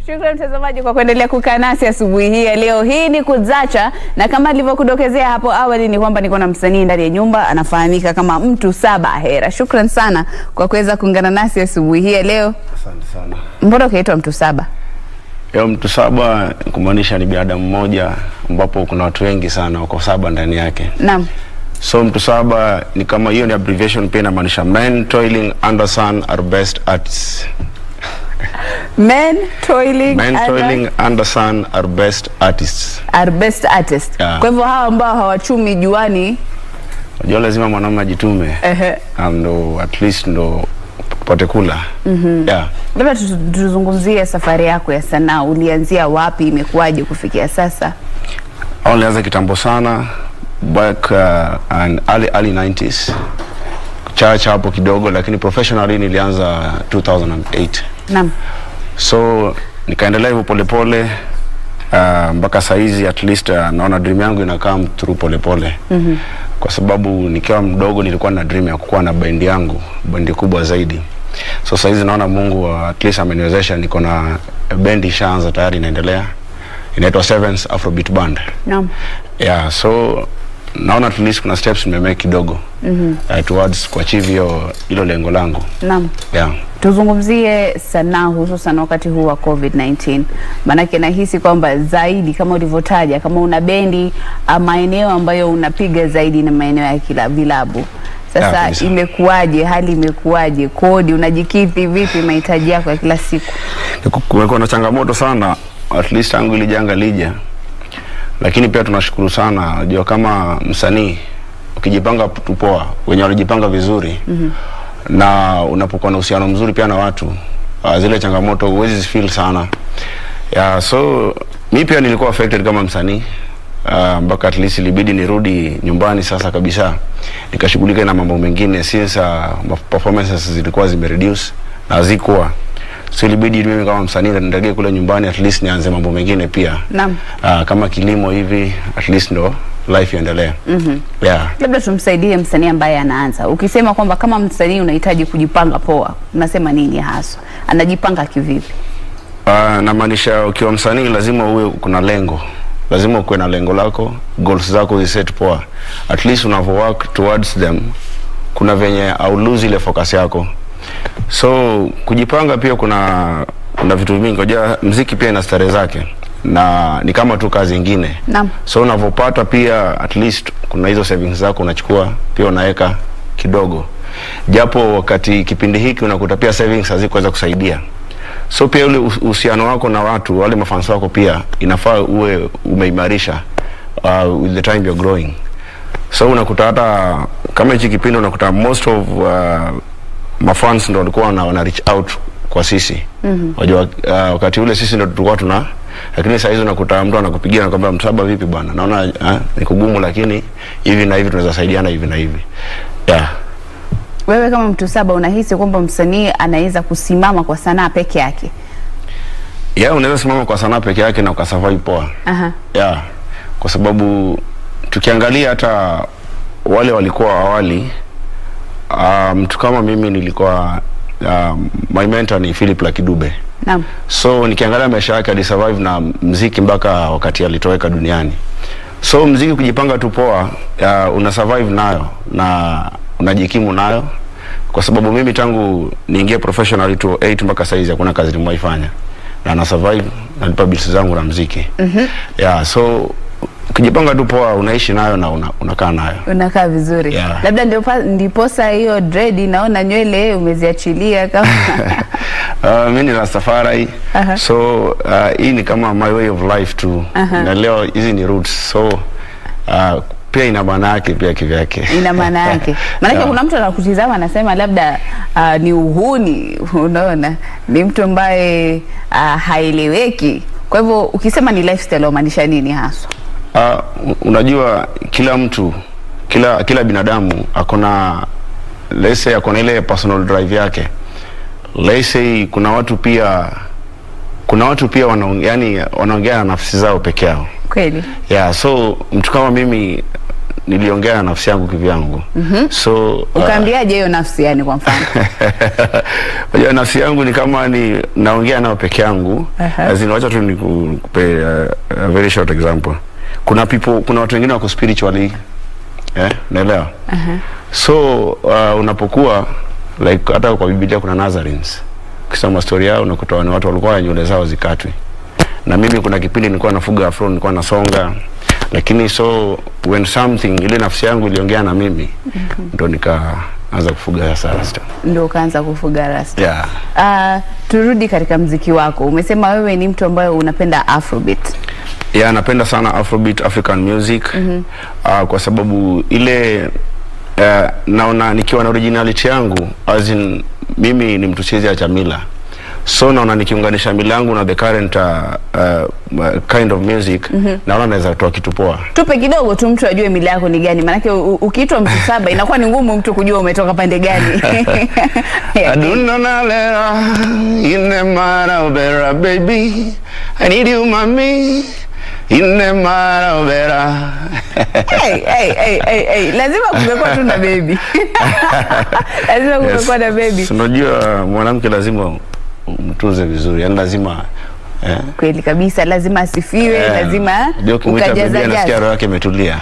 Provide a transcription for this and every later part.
Shukrani mtazamaji kwa kuendelea kukaa nasi asubuhi hii ya leo. Hii ni Kuzacha, na kama nilivyokudokezea hapo awali ni kwamba niko na msanii ndani ya nyumba anafahamika kama Mtu Saba Hera. Shukrani sana kwa kuweza kuungana nasi asubuhi hii ya leo. Asante sana. Mbona ukaitwa Mtu Saba? Yo, mtu saba kumaanisha ni binadamu mmoja ambapo kuna watu wengi sana wako saba ndani yake. Naam. So mtu saba ni kama hiyo ni abbreviation pia inamaanisha men toiling under sun are best artists. Men toiling, Men under- toiling under sun are best artists. are best artist. Yeah. Kwa hivyo hawa ambao hawachumi juani Unajua lazima mwanaume ajitume. ehe, Na ndo at least ndo upate kula. Mm-hmm. Yeah. labda tu- tuzungumzie safari yako ya sanaa. Ulianzia wapi? Imekuwaje kufikia sasa? Au nilianza kitambo sana back uh, and early, early 90s chacha hapo kidogo, lakini professionally nilianza 2008 Naam. so nikaendelea hivyo polepole uh, mpaka saizi at least uh, naona dream yangu ina come through polepole mm-hmm. kwa sababu nikiwa mdogo nilikuwa na dream ya kukuwa na bendi yangu bendi kubwa zaidi so saizi naona mungu uh, at least ameniwezesha niko na bendi ishaanza tayari inaendelea inaitwa Sevens Afrobeat Band Naam. yeah so naona at least kuna steps nimemake kidogo mm-hmm. uh, towards kuachieve hiyo hilo lengo langu Naam. yeah Tuzungumzie sanaa hususan wakati huu wa COVID-19. Maanake nahisi kwamba zaidi kama ulivyotaja, kama una bendi ah, maeneo ambayo unapiga zaidi na maeneo ya kila vilabu. Yeah, Sasa kabisa. imekuwaje? Hali imekuwaje? Kodi unajikidhi vipi mahitaji yako ya kila siku? Ku- kumekuwa na changamoto sana at least tangu ili janga lija lakini pia tunashukuru sana unajua kama msanii ukijipanga tu poa wenye wanajipanga vizuri mm-hmm. na unapokuwa na uhusiano mzuri pia na watu uh, zile changamoto huwezi feel sana yeah, so mi pia nilikuwa affected kama msanii uh, mpaka at least ilibidi nirudi nyumbani sasa kabisa nikashughulika na mambo mengine since uh, performances zilikuwa zimereduce na hazikuwa so ilibidi mimi kama msanii nirejee kule nyumbani at least nianze mambo mengine pia Naam. uh, kama kilimo hivi at least ndo life iendelee mm-hmm. yeah. Labda tumsaidie msanii ambaye anaanza. Ukisema kwamba kama msanii unahitaji kujipanga poa, unasema nini haswa? Anajipanga kivipi? Uh, namaanisha ukiwa msanii lazima uwe kuna lengo lazima ukuwe na lengo lako goals zako ziset poa at least unavo work towards them kuna venye au lose ile focus yako so kujipanga pia kuna kuna vitu vingi unajua mziki pia ina starehe zake na ni kama tu kazi ingine Naam. so unavyopata pia at least kuna hizo savings zako unachukua pia unaweka kidogo japo wakati kipindi hiki unakuta pia savings hazikuweza kusaidia so pia ule uhu- uhusiano wako na watu wale mafans wako pia inafaa uwe umeimarisha uh, with the time you're growing so unakuta hata kama hichi kipindi unakuta most of uh, mafans ndo walikuwa wana, wana reach out kwa sisi mm-hmm. wajua uh, wakati ule sisi ndo tulikuwa tuna lakini saa hizi unakuta mtu anakupigia nakwambia msaba vipi bwana naona uh, ni kugumu lakini hivi na hivi tunaweza saidiana hivi na hivi yeah. Wewe kama mtu saba unahisi kwamba msanii anaweza kusimama kwa sanaa peke yake? yeah, unaweza simama kwa sanaa peke yake na ukasurvive poa Aha. yeah, kwa sababu tukiangalia hata wale walikuwa awali uh, mtu kama mimi nilikuwa uh, my mentor ni Philip Lakidube Naam. so nikiangalia maisha yake alisurvive na mziki mpaka wakati alitoweka duniani so mziki kujipanga tu poa uh, una survive nayo na unajikimu nayo kwa sababu mimi tangu niingie professionally to 8 mpaka saizi hakuna kazi nimewaifanya na na survive nalipa bills zangu na mziki mm-hmm. yeah, so ukijipanga tu poa unaishi nayo na una, unakaa nayo Unakaa vizuri. Yeah. Labda ndio pa- ndiposa hiyo dread naona nywele umeziachilia kama uh, mi ni Rastafari Aha. so uh, hii ni kama my way of life tu Aha. na leo hizi ni roots so uh, pia ina maana yake pia kivyake ina maana yake. Maanake Yeah. kuna mtu anakutizama anasema labda uh, ni uhuni, unaona, ni mtu ambaye uh, haeleweki. Kwa hivyo ukisema ni lifestyle wamaanisha nini haswa? Uh, unajua kila mtu kila kila binadamu akona let's say akona ile personal drive yake let's say kuna watu pia kuna watu pia wanaongea yani wanaongea na nafsi zao peke yao Kweli. yeah so mtu kama mimi niliongea na nafsi yangu kivyangu mm-hmm. so uh, Ukaambiaje hiyo nafsi yani kwa mfano? Unajua nafsi yangu ni kama ni naongea nao peke yangu. Aha. As in, wacha tu nikupe uh, a very short example. Kuna people, kuna watu wengine wako spiritually eh, naelewa. So uh, unapokuwa like hata kwa Biblia kuna Nazarenes. Ukisoma story yao unakuta ni watu walikuwa na nywele zao zikatwe. Na mimi kuna kipindi nilikuwa nafuga afro, nilikuwa nasonga lakini so when something ile nafsi yangu iliongea na mimi ndo nikaanza kufuga sasa rasta. Ndio ukaanza kufuga rasta. Yeah. Uh, turudi katika mziki wako. Umesema wewe ni mtu ambaye unapenda Afrobeat. Yeah, napenda sana Afrobeat, African music mm -hmm. uh, kwa sababu ile uh, naona nikiwa na originality yangu as in, mimi ni mtu siwezi acha mila so naona nikiunganisha mila yangu na the current uh, uh, kind of music mm -hmm. naona naweza toa kitu poa. Tupe kidogo tu mtu ajue mila yako ni gani, maanake u- ukiitwa mtu saba inakuwa ni ngumu mtu kujua umetoka pande gani. Aduna na lera ine mara obera baby I need you mami ine mara obera hey, hey, hey, hey, hey. Lazima kungekuwa tu na baby. Lazima kungekuwa na baby. So, unajua mwanamke lazima umtunze vizuri, yani lazima eh, Kweli kabisa, lazima asifiwe, eh, lazima ndio ukimwita bibi ukajaza anasikia jaza. roho yake imetulia.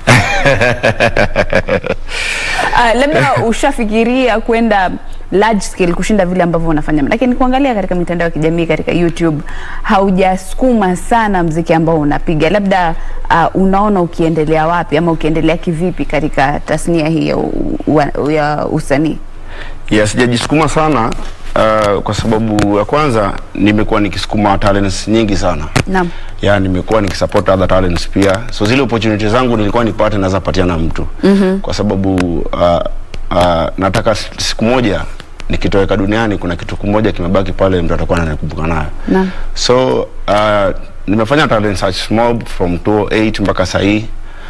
Ah, labda ushafikiria kwenda large scale kushinda vile ambavyo unafanya, lakini kuangalia katika mitandao ya kijamii katika YouTube haujasukuma sana mziki ambao unapiga. Labda uh, unaona ukiendelea wapi ama ukiendelea kivipi katika tasnia hii ya, u- u- ya usanii? ya sijajisukuma sana uh, kwa sababu ya kwanza nimekuwa nikisukuma talents nyingi sana Naam. ya nimekuwa nikisupport other talents pia so zile opportunity zangu nilikuwa nipate naweza patia na mtu mm-hmm. kwa sababu uh, uh, nataka s- siku moja nikitoweka duniani kuna kitu kimoja kimebaki pale mtu atakuwa ananikumbuka nayo Naam. so uh, nimefanya talent search mob from 208 mpaka sahii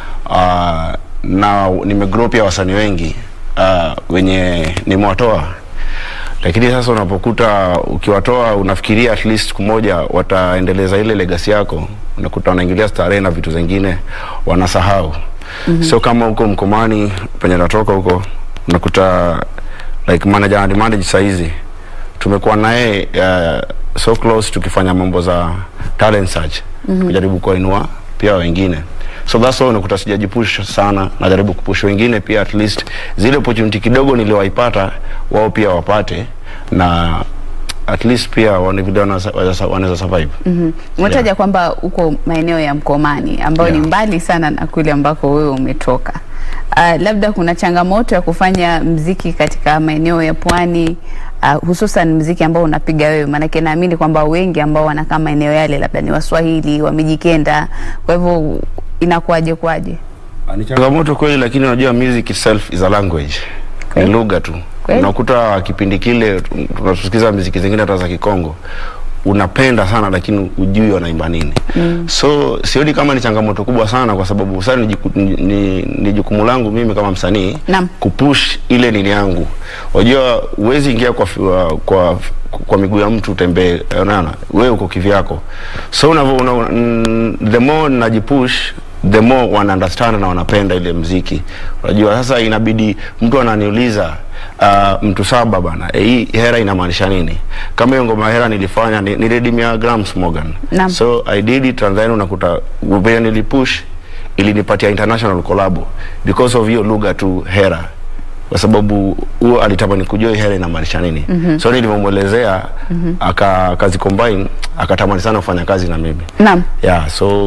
uh, na nimegrow pia wasanii wengi uh, wenye nimewatoa lakini sasa unapokuta ukiwatoa unafikiria at least siku moja wataendeleza ile legacy yako unakuta wanaingilia starehe na vitu zingine wanasahau mm-hmm. so kama huko mkomani penye natoka huko unakuta like manager and manage saizi tumekuwa naye uh, so close tukifanya mambo za talent search mm-hmm. kujaribu kuwainua pia wengine so that's why unakuta sijajipush sana najaribu kupush wengine pia at least zile opportunity kidogo niliowaipata wao pia wapate na at least pia waone vile wanaweza- wanaweza wanaweza survive Mhm. Umetaja kwamba uko maeneo ya Mkomani ambayo ni Yeah. mbali sana na kule ambako wewe umetoka. Uh, labda kuna changamoto ya kufanya mziki katika maeneo ya pwani uh, hususan mziki ambao unapiga wewe, maanake naamini kwamba wengi ambao wanakaa maeneo yale labda ni Waswahili, Wamijikenda, kwa hivyo inakuwaje kwaje? ni changamoto kweli lakini unajua music itself is a language Kweli. ni lugha tu Kweli. unakuta kipindi kile tu- tunasikiza muziki zingine hata za kikongo unapenda sana lakini ujui wanaimba nini mm. so sioni kama ni changamoto kubwa sana kwa sababu sasa ni, jiku- ni, ni, ni jukumu langu mimi kama msanii Naam. kupush ile nini yangu unajua huwezi ingia kwa, fi- wa- kwa kwa miguu ya mtu utembee unaona wewe uko kivyako so unavyo una, mm, the more najipush the more wana understand na wanapenda ile mziki unajua sasa inabidi mtu ananiuliza uh, mtu saba bana eh, hii hera inamaanisha nini kama hiyo ngoma hera nilifanya ni, ni Redimia Grams Morgan Naam. so i did it and then unakuta vile nilipush ilinipatia international collab because of hiyo lugha tu hera kwa sababu huo alitamani kujua hii hera inamaanisha nini mm-hmm. so nilivyomwelezea mm-hmm. aka akazicombine akatamani sana kufanya kazi na mimi Naam. yeah so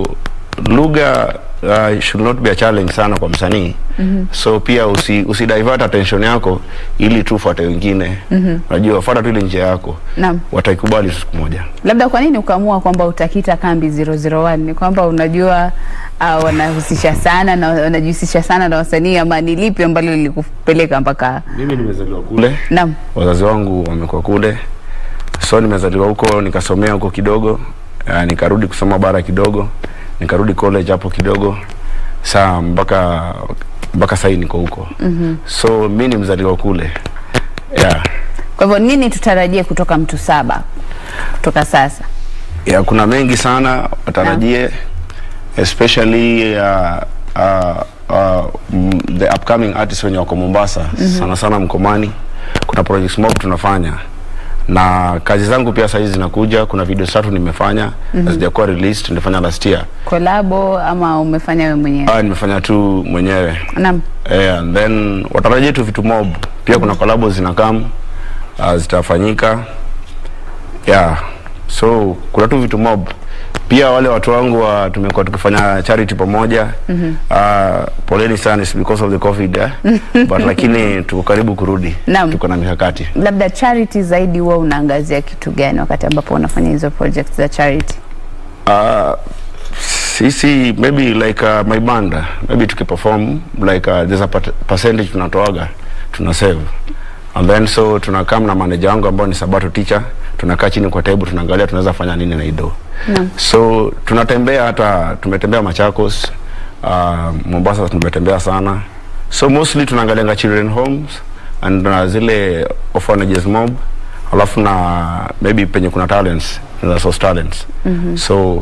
lugha uh, should not be a challenge sana kwa msanii mm-hmm. so pia usi, usi divert attention yako ili tu fuate wengine mm-hmm. unajua fuata tu ile njia yako Naam. wataikubali tu siku moja Labda kwa nini ukaamua kwamba utakita kambi 001? Ni kwamba unajua uh, wanahusisha sana na wanajihusisha sana na wasanii, ama ni lipi ambalo lilikupeleka mpaka? mimi nimezaliwa kule Naam. wazazi wangu wamekuwa kule so nimezaliwa huko nikasomea huko kidogo uh, nikarudi kusoma bara kidogo nikarudi college hapo kidogo saa mpaka mpaka sahii niko huko mm-hmm. so mi ni mzaliwa kule yeah. Kwa hivyo nini tutarajie kutoka mtu saba kutoka sasa? ya kuna mengi sana watarajie especially uh, uh, uh, mm, the upcoming artists wenye wako Mombasa sana sana Mkomani, kuna projects mob tunafanya na kazi zangu pia saizi zinakuja. Kuna video tatu nimefanya mm hazijakuwa released, nilifanya last year. Kolabo ama umefanya wewe mwenyewe? Ah, nimefanya tu mwenyewe Naam. eh, and then watarajia tu vitu mob pia. Kuna collabo zinakam uh, zitafanyika yeah, so kuna tu vitu mob pia. Wale watu wangu wa tumekuwa tukifanya charity pamoja mm -hmm. uh, poleni sana it's because of the covid eh? but lakini tuko karibu kurudi, Naam. tuko na mikakati Labda charity zaidi huwa unaangazia kitu gani wakati ambapo unafanya hizo projects za charity? Uh, sisi maybe like uh, my band maybe tukiperform like uh, there's a per- percentage tunatoaga tuna save and then so tunakaa na manager wangu ambao ni Sabato teacher tunakaa chini kwa table tunaangalia tunaweza fanya nini na ido Naam. so tunatembea hata tumetembea Machakos uh, Mombasa tumetembea sana so mostly tunaangalianga children homes and na zile orphanages mob alafu na maybe penye kuna talents na source talents mm-hmm. so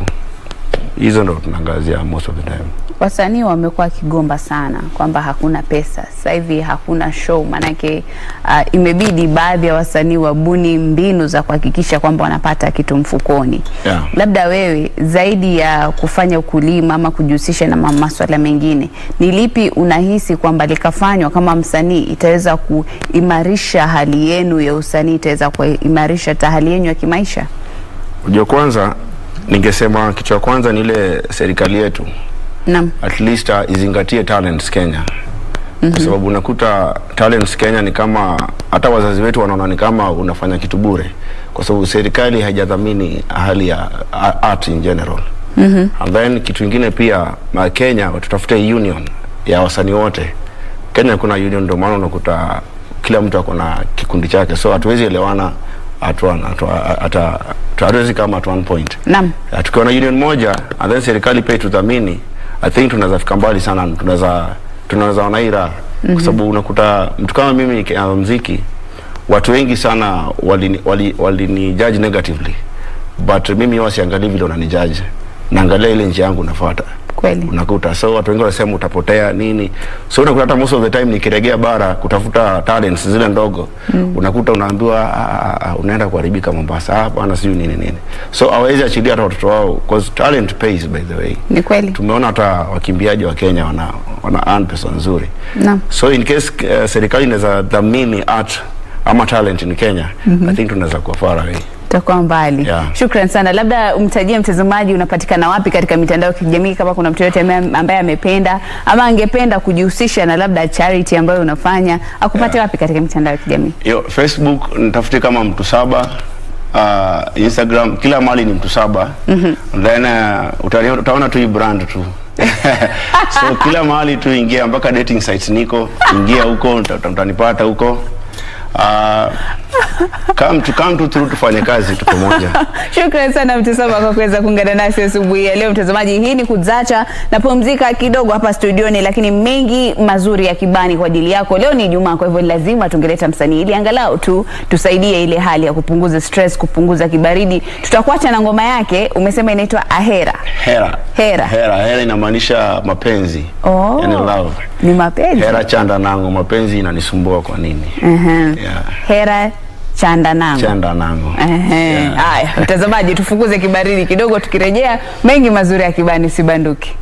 hizo ndo tunaangazia most of the time Wasanii wamekuwa wakigomba sana kwamba hakuna pesa sasa hivi, hakuna show. Maanake uh, imebidi baadhi ya wasanii wabuni mbinu za kuhakikisha kwamba wanapata kitu mfukoni. Yeah. Labda wewe zaidi ya kufanya ukulima ama kujihusisha na ma- maswala mengine, ni lipi unahisi kwamba likafanywa kama msanii itaweza kuimarisha hali yenu ya usanii, itaweza kuimarisha hata hali yenu ya kimaisha? Unajua, kwanza ningesema kitu cha kwanza ni ile serikali yetu Naam. at least uh, izingatie talents Kenya mm-hmm. kwa sababu unakuta talents Kenya ni kama hata wazazi wetu wanaona ni kama unafanya kitu bure, kwa sababu serikali haijadhamini hali ya a- art in general mm-hmm. and then kitu ingine pia ma Kenya tutafute union ya wasanii wote. Kenya kuna union, ndio maana unakuta kila mtu ako na kikundi chake, so hatuwezi elewana at one, at, at, at, hatuwezi kama at one point Naam. Uh, tukiwa na union moja and then serikali pia itudhamini, I think tunaweza fika mbali sana, tunaweza tunaweza ona hii raha mm-hmm. kwa sababu unakuta mtu kama mimi nikianza muziki, watu wengi sana walini wali, walini judge negatively, but mimi huwa siangalii vile unanijudge, naangalia ile njia yangu nafuata Kweli. unakuta so watu wengi wanasema utapotea nini, so unakuta hata most of the time nikiregea bara kutafuta talents zile ndogo mm. unakuta unaambiwa "Ah, ah, ah, unaenda kuharibika Mombasa, ah, hapana, sijui nini nini, so hawawezi achilia hata watoto wao because talent pays by the way. Ni kweli. Tumeona hata wakimbiaji wa Kenya wana wana earn pesa nzuri Naam. so in case uh, serikali inaweza dhamini art ama talent in Kenya mm-hmm. I think tunaweza kuwa far away. Utakuwa mbali. Yeah. Shukran sana. Labda umtajie mtazamaji unapatikana wapi katika mitandao ya kijamii, kama kuna mtu yote ambaye amependa ama angependa kujihusisha na labda charity ambayo unafanya akupate Yeah. wapi katika mitandao ya kijamii? Yo, Facebook nitafute kama mtu saba uh, Instagram kila mahali ni mtu saba mm-hmm. then uh, utani- utaona tu hii brand tu so kila mahali tu ingia mpaka dating sites niko ingia huko uta- uta- utanipata huko uh, come to come to through tufanye kazi tu pamoja Shukran sana mtu saba kwa kuweza kuungana nasi asubuhi ya leo. Mtazamaji, hii ni Kuzacha na pumzika kidogo hapa studioni, lakini mengi mazuri ya kibani kwa ajili yako. Leo ni Ijumaa, kwa hivyo lazima tungeleta msanii ili angalau tu tusaidie ile hali ya kupunguza stress, kupunguza kibaridi. Tutakuacha na ngoma yake, umesema inaitwa Ahera. hera Hera. hera hera inamaanisha mapenzi Oh. yani love Ni mapenzi. hera chanda nango mapenzi inanisumbua kwa nini Mhm. yeah. Hera chanda nangu. chanda nango Ehe. Haya, mtazamaji, tufukuze kibaridi kidogo, tukirejea mengi mazuri ya kibani sibanduki.